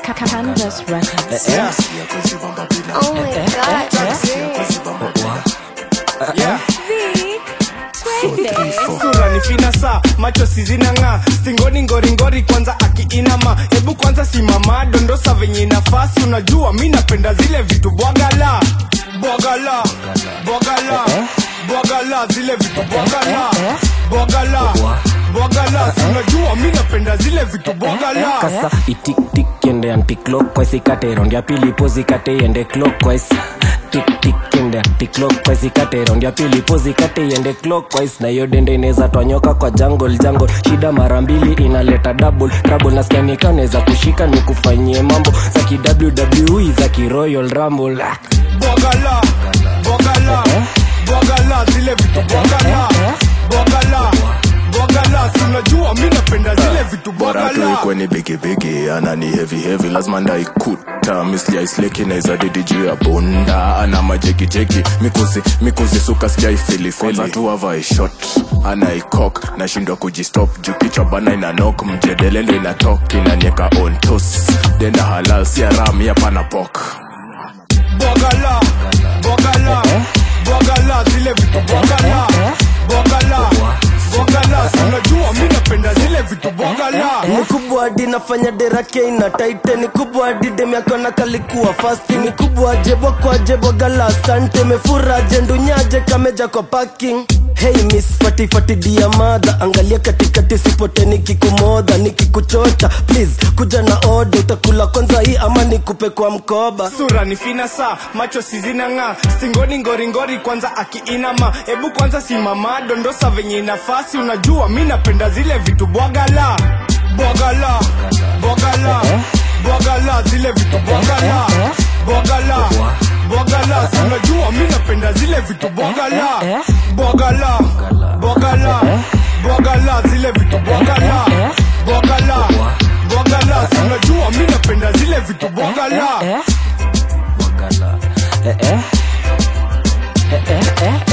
Canvas Records. Yeah. Oh my god, Yeah. Twende. sura ni finasa macho sizinang'aa stingoni ngoringori kwanza akiinama hebu kwanza simama dondosa venye nafasi unajua mi napenda zile vitu bwagala bwagala bwagala bwagala zile vitu bwagala bwagala bwagala si unajua mi napenda zile vitu bwagala kasa itiktik ende anticlockwise ikate round ya pili pozi kate ende clockwise tiktik ende anticlockwise ikate round ya pili pozi kate ende clockwise na hiyo dende inaweza twanyoka kwa jungle jungle shida mara mbili inaleta double trouble nasikia nikanaweza kushika nikufanyie mambo za ki WWE za ki Royal Rumble Ah. bwagala bwagala bwagala zile vitu bwagala bwagala bwagala si unajua mi napenda zile vitu bora tu bwagala ikwe ni bigibigi ana ni heavy heavy lazima ndaikuta misjaisleki naiza didi juu ya bunda ana majegijegi mikuzi mikuzi suka sijaifilifili tu avai shot anaikok nashindwa kujistop juu kichwa bana ina nok mjedelendo inatok inanieka ontos denda halal siaram yapana pok bwagala bwagala bwagala zile vitu bwagala bwagala bwagala si unajua mi napenda zile vitu bwagala ni kubwa hadi nafanya derake ina taite ni kubwa hadi demiakona kalikuwa fasti ni kubwa jebo kwa jebo gala asante mefura jendunyaje kameja kwa parking Hey miss fati fati dia madha angalia katikati sipote nikikumodha nikikuchota please kuja na oda utakula kwanza hii ama nikupe kwa mkoba sura ni finasa macho sizinang'aa stingoni ngoringori kwanza akiinama hebu kwanza simama dondosa venye nafasi unajua mi napenda zile vitu bwagala bwagala bwagala bwagala zile vitu bwagala bwagala bwagala si unajua mi napenda zile vitu bwagala bwagala bwagala bwagala zile vitu bwagala bwagala bwagala si unajua mi napenda zile vitu bwagala Eh, eh. Eh, eh. Eh, eh, eh.